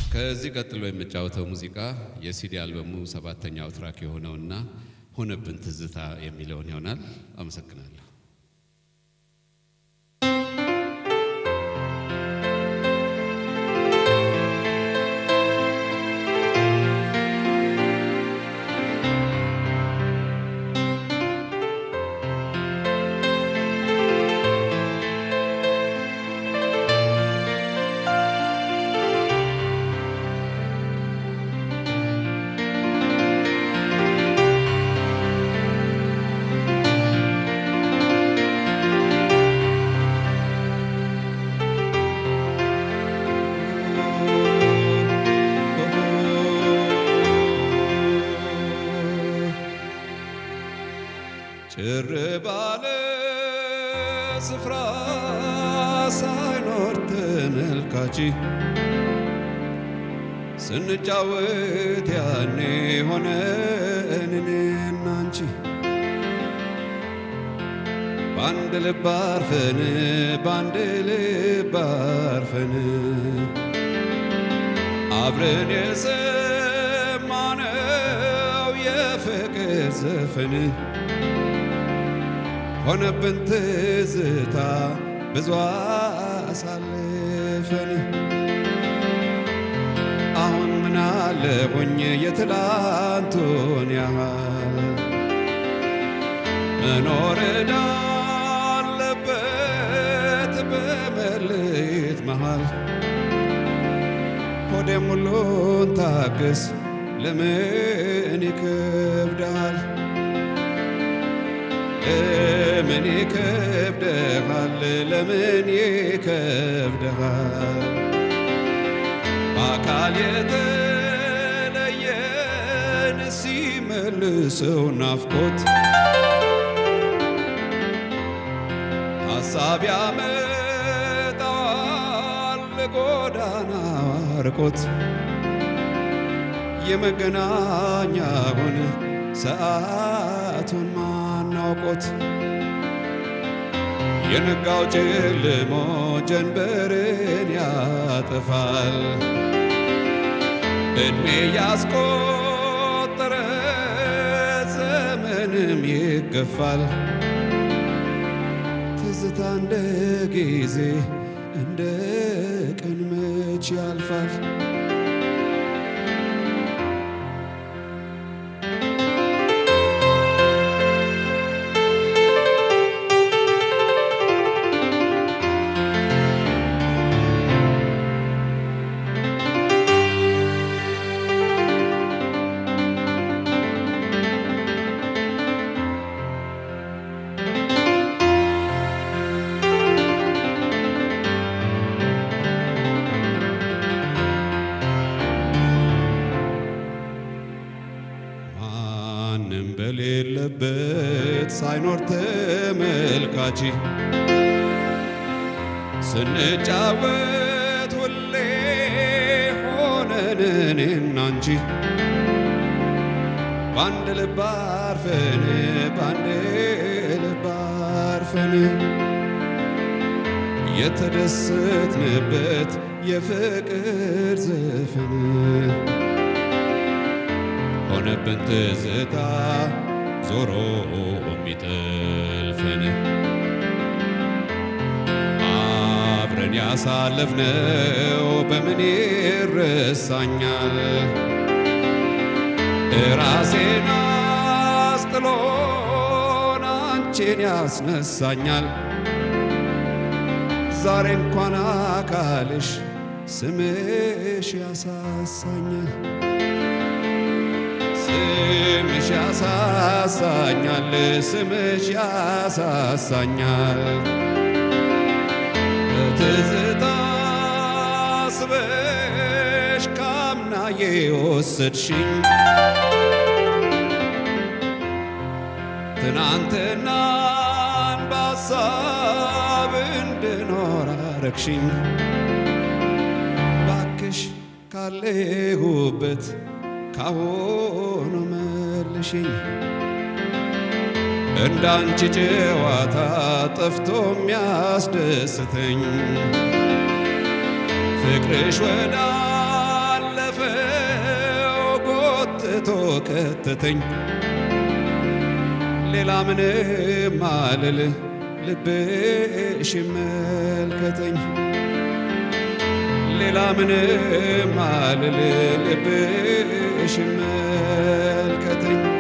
ከዚህ ቀጥሎ የምጫወተው ሙዚቃ የሲዲ አልበሙ ሰባተኛው ትራክ የሆነውና ሆነብን ትዝታ የሚለውን ይሆናል። አመሰግናለሁ። ጭር ባለ ስፍራ ሳይኖር ተመልካች ስንጫወት ያኔ ሆነን እኔና አንቺ በአንድ ልብ አርፈን በአንድ ልብ አርፈን አብረን የሰማነው የፍቅር ዘፈን ሆነብን ትዝታ ብዙ አሳልፈን አሁን ምን አለሁኝ የትላንቱን ያህል መኖር እንዳለበት በመለየት መሃል ሆዴም ሁሉን ታግስ ለምን ይከብዳል ለምን ይከብደሃል? ለምን ይከብደሃል? በአካል የተለየን ሲመልሰው ናፍቆት ሐሳብ ያመጣዋል ጎዳና አርቆት የመገናኛውን ሰዓቱን ማናውቆት የነጋው ጨልሞ ጀንበርን ያጠፋል እድሜ ያስቆጠረ ዘመንም ይገፋል ትዝታ እንደ ጊዜ እንደ ቀን መች ያልፋል ማንም በሌለበት ሳይኖር ተመልካች ስንጫወት ሁሌ ሆነን እኔና አንቺ በአንድ ልብ አርፈን በአንድ ልብ አርፈን የተደሰትንበት የፍቅር ዘፈን ሆነብን ትዝታ ዞሮ የሚጠልፈን አብረን ያሳለፍነው በምን ይረሳኛል? ራሴን አስጥሎን አንቺን ያስነሳኛል። ዛሬ እንኳን አካልሽ ስምሽ ያሳሳኛል። ስምሽ ያሳሳኛል፣ ስምሽ ያሳሳኛል። በትዝታ ስበሽ ካምና የወሰድሽኝ ትናንትናን በሀሳብ እንድኖር አረግሽኝ። ባክሽ ካለሁበት ካሁኑ መልሽኝ እንዳንቺ ጨዋታ ጠፍቶ የሚያስደስተኝ ፍቅርሽ ወዳለበት ገብቶ ከተተኝ ሌላ ምንም አልል ልብሽ ይመልከተኝ ሌላ ምንም አልል ልብሽ ይመልከተኝ